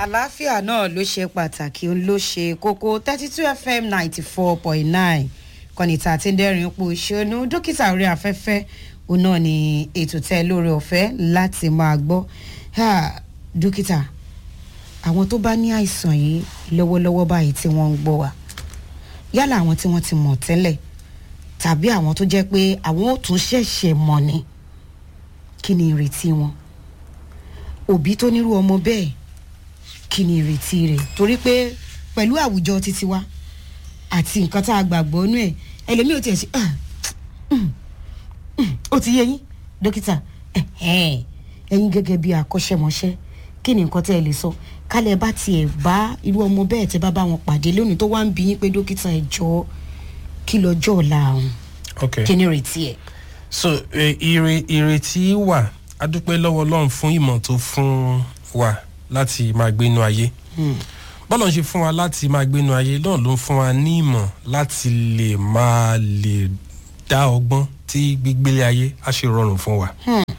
àlàáfíà náà ló ṣe pàtàkì òun ló ṣe kókó thirty two fm ninety four point nine kọ́nìtà àti dẹ́rìn ipò ìṣonú dókítà orí afẹ́fẹ́ òun náà ni ètò tẹ́ lórí ọ̀fẹ́ láti máa gbọ́ Ha, dókítà àwọn tó bá ní àìsàn yìí lọ́wọ́lọ́wọ́ báyìí tí wọ́n ń gbọ́ wa yálà àwọn tí wọ́n ti mọ̀ tẹ́lẹ̀ tàbí àwọn tó jẹ́ pé àwọn ò tún ṣẹ̀ṣẹ̀ mọ̀ ni kí ni ìrètí wọn òbí tó nírú ọmọ bẹ́ẹ̀ kí ni ìrètí rẹ̀ torí pé pẹ̀lú àwùjọ títí wa àti nǹkan tá a gbàgbọ́ nú ẹ̀ ẹlòmíì ò tiẹ̀ ṣe "Ah, mm, mm, ó ti yé yín dókítà ẹ̀hẹ́n, ẹ̀yin gẹ́gẹ́ bí akọ́ṣẹ́mọṣẹ́ kí ni nǹkan tẹ́ ẹ lè sọ kálẹ̀ bá tiẹ̀ bá irú ọmọ bẹ́ẹ̀ tẹ́ bá bá wọn pàdé lónìí tó wá ń bí yín pé dókítà ẹ jọ kí lọ́jọ́ ọ̀la àwọn ok kí ni ìrètí ẹ̀. so eh, ire ìrètí wà a dúpẹ́ lọ́wọ́ ọlọ́run fún ìmọ̀ tó fún wa láti máa gbénu ayé bọ́lọ̀ ń ṣe fún wa láti máa gbénu ayé náà ló ń fún wa ní ìmọ̀ láti lè máa lè dá ọgbọ́n tí gbígbélé ayé á ṣe rọrùn fún wa.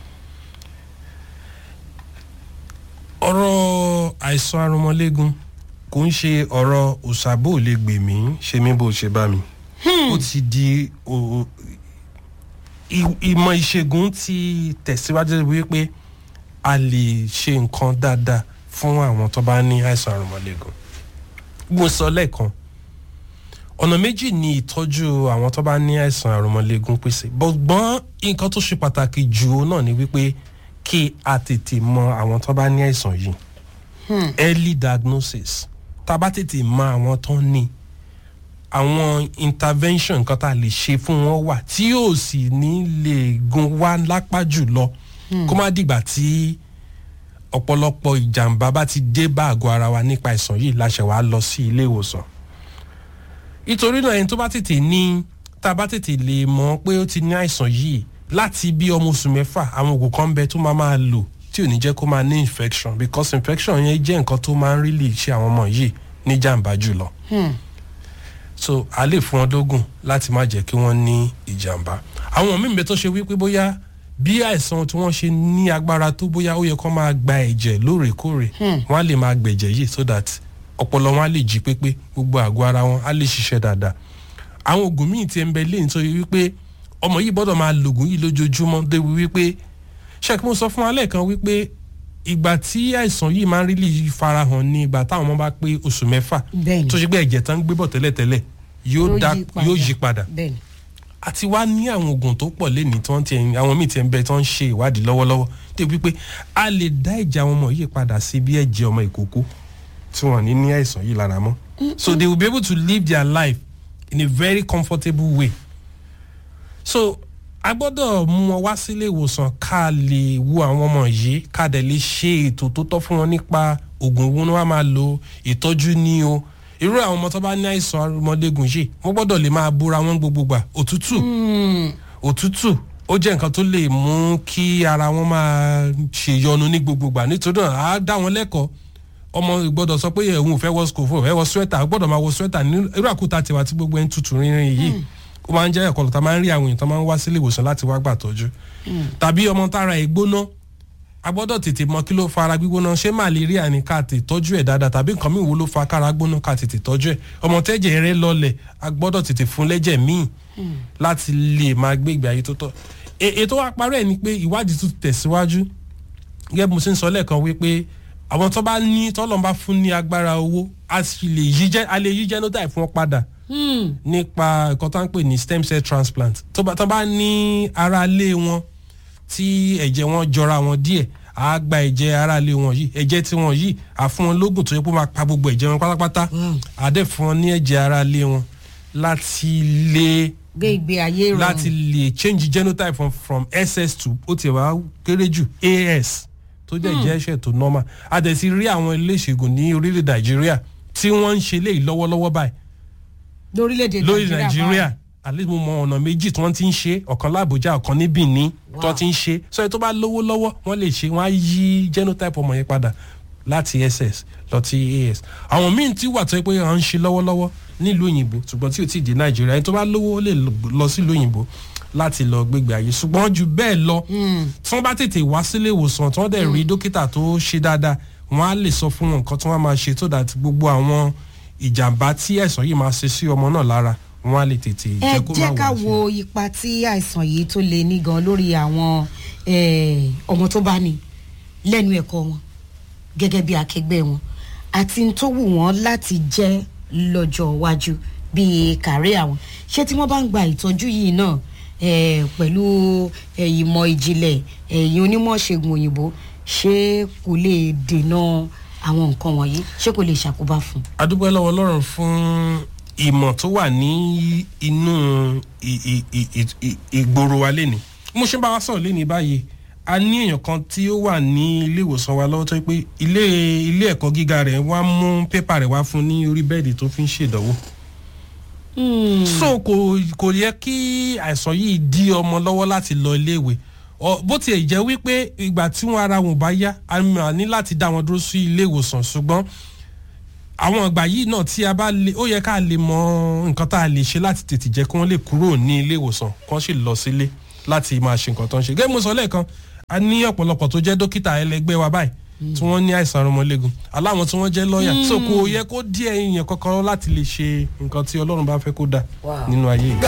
ọ̀rọ̀ àìsàn arúmọléegun kò ń ṣe ọ̀rọ̀ òṣàbò lè gbè mí ṣe mí bó ṣe bá mi. ó ti di o- i- ìmọ̀ ìṣègùn ti tẹ̀síwájú wípé a lè ṣe nǹkan dáadáa fún àwọn tó bá ní àìsàn arúmọléegun. mo sọ lẹ́ẹ̀kan ọ̀nà méjì ni ìtọ́jú àwọn tó bá ní àìsàn àrùnmọ́lẹ́gùn pèsè gbọ́n nǹkan tó ṣe pàtàkì jù ó náà ni wípé kí a tètè mọ àwọn tó bá ní àìsàn yìí early diagnosis tá a bá tètè mọ àwọn tó ní àwọn intervention nǹkan tá a lè ṣe fún wọn wà tí yóò sì ní lè gun wá lápá jù lọ kó má dìgbà tí ọ̀pọ̀lọpọ̀ ìjàmbá bá ti dé bá àgọ́ ara wa nípa àìsàn yìí láṣẹ wàá lọ sí ilé ìwòsàn nítorí náà ẹni tó bá tètè ní tá a bá tètè lè mọ̀ pé ó ti ní àìsàn yìí láti bí ọmọ oṣù mẹ́fà àwọn oògùn kan bẹ tó máa máa lò tí ò ní jẹ́ kó máa ní infection because infection yẹn jẹ́ nǹkan tó máa ń really ṣe àwọn ọmọ yìí ní jàǹbá jùlọ so a lè fún wọn dógùn láti má jẹ́ kí wọ́n ní ìjàmbá àwọn míì bẹ tó ṣe wípé bóyá bí àìsàn tí wọ́n ṣe ní agbára tó bóyá ó yẹ kó máa gba ẹ̀jẹ̀ lóòrèkóòrè wọ́n á lè máa gbẹ̀jẹ̀ yìí so that ọpọlọ wọn á lè jí pépé gbogbo àgọ́ ara wọn á lè ṣiṣẹ́ dáadáa àwọn oògùn míì ti ń bẹ lẹ́yìn tó yẹ wípé ọmọ yìí gbọ́dọ̀ máa lògùn yìí lójoojúmọ́ débi wípé ṣẹ́kí mo sọ fún alẹ́ kan wípé ìgbà tí àìsàn yìí máa ń rí lè farahàn ní ìgbà táwọn ọmọ bá pé oṣù mẹ́fà Bẹ́ẹ̀ni. tó ṣe pé ẹ̀jẹ̀ tán ń gbé bọ̀ tẹ́lẹ̀tẹ́lẹ̀ yóò dá yóò yí padà bẹ́ẹ̀ni àti wá ní àwọn oògùn tó pọ̀ lẹ́ni tí wọ́n ti ẹ̀yìn àwọn míì ti ń bẹ tí wọ́n ń ṣe ìwádìí lọ́wọ́lọ́wọ́ débi wípé a lè dá ẹ̀jẹ̀ àwọn ọmọ yìí padà sí bí ẹ̀jẹ̀ ọmọ ìkókó tí wọ́n ní ní àìsàn yìí lára mọ́ so they will be able to live their life in a very comfortable way so a gbọ́dọ̀ mú wọn wá sílé ìwòsàn ká lè wo àwọn ọmọ yìí ká dẹ̀ lè ṣe ètò tó tọ́ fún wọn nípa oògùn wo ni wọ́n máa lo ìtọ́jú ní o irú àwọn ọmọ tó bá ní àìsàn arúmọléegun yìí wọ́n gbọ́dọ̀ lè máa bóra wọn gbogbo gbà òtútù òtútù ó jẹ́ nǹkan tó lè mú kí ara wọn máa ṣèyọnu ní gbogbo gbà nítorí náà á dá wọn lẹ́kọ̀ọ́ ọmọ gbọ́dọ̀ sọ pé òun ò fẹ́ wọ skòfò fẹ́ wọ swẹ́tà ó gbọ́dọ̀ máa wọ swẹ́tà ní irú àkúta tiwa tí gbogbo ẹ̀ ń tutù rinrin yìí ó máa ń jẹ́ ẹ̀kọ́ lọ́ta máa ń rí àwọn èèyàn tó máa ń wá sílé ìwòsàn láti wá gbà tọ́jú tàbí ọmọ tára ẹ̀ gbóná a gbọ́dọ̀ tètè mọ kí ló fa ara gbígbóná ṣé màlẹ́ríà ni ká tè tọ́jú ẹ̀ dáadáa tàbí nǹkan míì wo ló fa kára gbóná ká tètè tọ́jú ẹ̀ ọmọ tẹ́jẹ̀ rẹ̀ lọlẹ̀ a gbọ́dọ̀ tètè fún lẹ́jẹ̀ míì láti lè máa gbé ìgbé ayé tó tọ́ E- ètò wa parẹ́ ni pé ìwádìí tún tẹ̀síwájú gẹ́gẹ́ bí mo ṣe ń sọ lẹ́ẹ̀kan wípé àwọn tó bá ní tọ́lọ́ bá fún ní agbára owó a sì lè yí jẹ́ a lè yí genotype fún wọn padà nípa nǹkan tó ń pè ní stem cell transplant tó bá tó bá ní aráalé wọn tí ẹ̀jẹ̀ wọn jọra wọn díẹ̀ á gba ẹ̀jẹ̀ aráalé wọn yìí ẹ̀jẹ̀ tí wọn yìí á fún wọn lóògùn tó yẹ kó máa pa gbogbo ẹ̀jẹ̀ wọn pátápátá á dẹ̀ fún wọn ní ẹ̀jẹ̀ aráalé wọn láti lè gbé ìgbé ayé rọrùn láti lè change genotype from, from ss to ó ti wá kéré jù as tó jẹ́ jẹ́ ẹ̀ṣẹ̀ tó normal a dẹ̀ ti rí àwọn ilé ìṣègùn ní orílẹ̀ nàìjíríà tí wọ́n ń ṣe léyìí lọ́wọ́lọ́wọ́ báyìí lórílẹ̀‐èdè lórí nàìjíríà at least mo mọ ọ̀nà méjì tí wọ́n ti ń ṣe ọ̀kan lábújá ọ̀kan ní benin tí wọ́n ti ń ṣe sọ yẹn tó bá lówó lọ́wọ́ wọ́n lè ṣe wọ́n á yí genotype ọmọ yẹn padà láti ss lọ sí as àwọn míì tí wà tó yẹ pé à ń ṣe lọ́wọ́lọ́wọ́ nílùú òyìnbó ṣùgbọ́n tí ò tí ì dé nàìjíríà ẹni tó bá lówó ó lè lọ sílùú òyìnbó láti lọ gbégbé ayé ṣùgbọ́n ju bẹ́ẹ̀ lọ tí wọ́n bá tètè wá sílé ìwòsàn tí wọ́n dẹ̀ rí dókítà tó ṣe dáadáa wọ́n á lè sọ fún wọn nǹkan tí wọ́n máa ṣe tó dàtí gbogbo àwọn ìjàmbá tí àìsàn yìí máa ṣe sí ọmọ náà lára wọ́n á lè tètè ẹ jẹ́ kó má jẹ́ ká wọ̀ wo ipa tí àìsàn yìí tó lè ní gan lórí àwọn eh, ọmọ tó bá ní lẹ́nu ẹ̀kọ́ wọn gẹ́gẹ́ bí akẹgbẹ́ wọn àti n tó wù wọ́n láti jẹ́ lọ́jọ́ iwájú bíi kàrí àwọn ṣé tí wọ́n bá ń gba ìtọ́jú yìí náà eh, pẹ̀lú eh, ìmọ̀ ìjìnlẹ̀ ẹ̀yìn onímọ̀ ṣègùn òyìnbó ṣé kò lè dènà àwọn nǹkan wọ̀nyí ṣé kò lè ṣàkóbá fún un. adúpẹ́ lọ́wọ́ ọlọ́run fún ìmọ̀ tó wà ní inú ì- ì- ì- ì- ì- ìgboro wa lẹ́ni mo ṣe ń bá wa sọ̀rọ̀ lẹ́ni báyìí a ní èèyàn kan tí ó wà ní ilé ìwòsàn wa lọ́wọ́ tó yẹ pé ilé ilé ẹ̀kọ́ gíga rẹ̀ wá mú pépà rẹ̀ wá fún ní orí bẹ́ẹ̀dì tó fi ń ṣèdánwò so kò kò yẹ kí àìsàn yìí dí ọmọ lọ́wọ́ láti lọ iléèwé Ọ, bó tiẹ̀ jẹ́ wípé ìgbà tí wọn ara wọn bá yá a máa ní láti dá wọn dúró sí ilé ìwòsàn ṣùgbọ́n àwọn ìgbà yìí náà tí a bá lè ó yẹ ká lè mọ nǹkan tá a lè ṣe láti tètè jẹ́ kí wọ́n lè kúrò ní ilé ìwòsàn kán sì lọ sílé láti máa ṣe nǹkan tó ń ṣe gẹ́gẹ́ bí mo sọ lẹ́ẹ̀kan a ní ọ̀pọ̀lọpọ̀ tó jẹ́ dókítà ẹlẹgbẹ́ wa báyìí tí wọ́n ní àìsàn ọmọlẹ́gun aláwọn tí wọ́n jẹ́ lọ́ọ̀yà so kò yẹ kó díẹ̀ èèyàn kankan láti lè ṣe nǹkan tí ọlọ́run bá fẹ́ kó dà Wow. nínú ayé yìí.